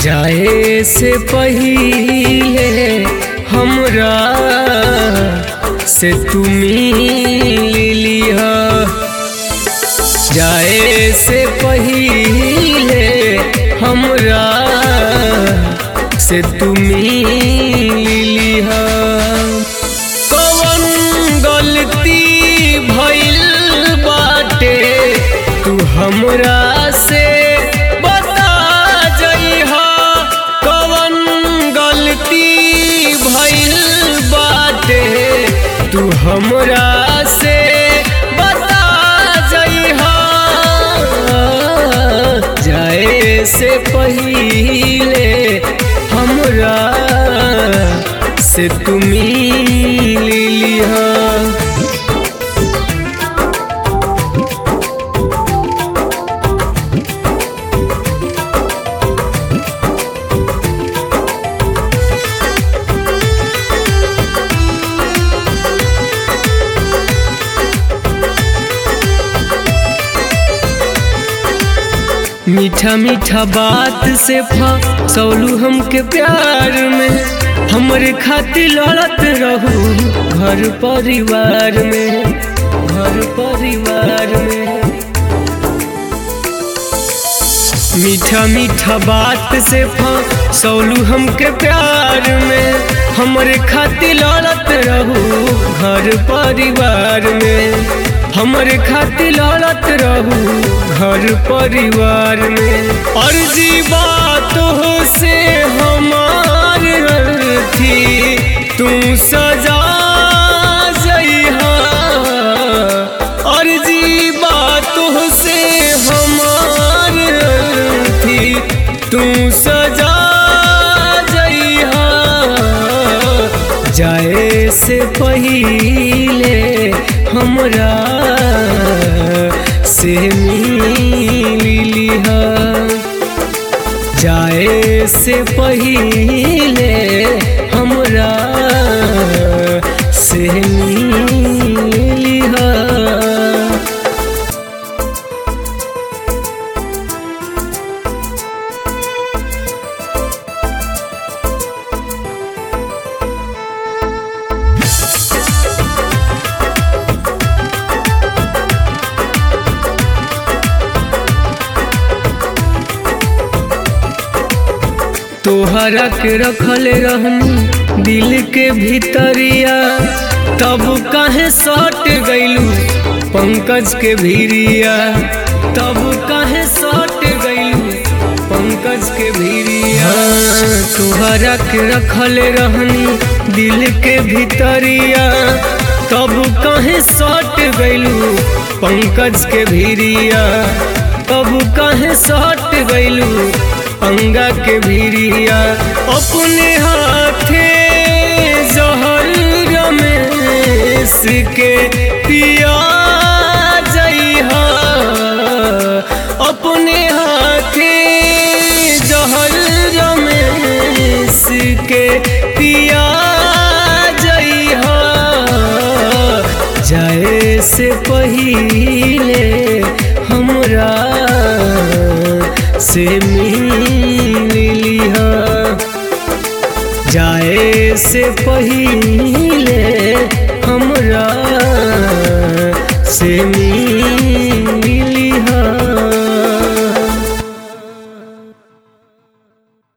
जाए से पहिले हमरा से तुमी लिया जाए से पहिले हमरा से तुमी लिया कवन गलती भइल बाटे तू हमरा से बता जइहा कवन गलती भइल बाटे तू हमरा से बता जइहा जाए से पहिले हमरा से तुमी लिया मीठा मीठा बात से फसौलू हमके प्यार में हमरे खातिर लड़त रहू घर परिवार में घर परिवार में मीठा मीठा बात से फसौलू हमके प्यार में हमरे खातिर लड़त रहू घर परिवार में हमरे खातिर लड़त रहू घर परिवार में अर्जी बात हो से हमार थी तू सजा जइहा अर्जी बात हो से हमार थी तू सजा जइहा जाए से पहिले हमरा से मिलिहा जाए से पहिले हमरा से मिलिहा तोहरा के रखल रहनी दिल के भीतरिया तब काहे सट गइलू पंकज के भीरिया तब काहे सट गइलू पंकज के भीरिया तोहरा के रखल रहनी दिल के भीतरिया तब काहे सट गइलू पंकज के भीरिया तब काहे सट गइलू अंगा के भीरिया अपने हाथे जहर रमेश के पिया जइहा अपने हाथे जहर रमेश के पिया जइहा जाए से पहिले हमरा से मिलिहा जाए से पहिले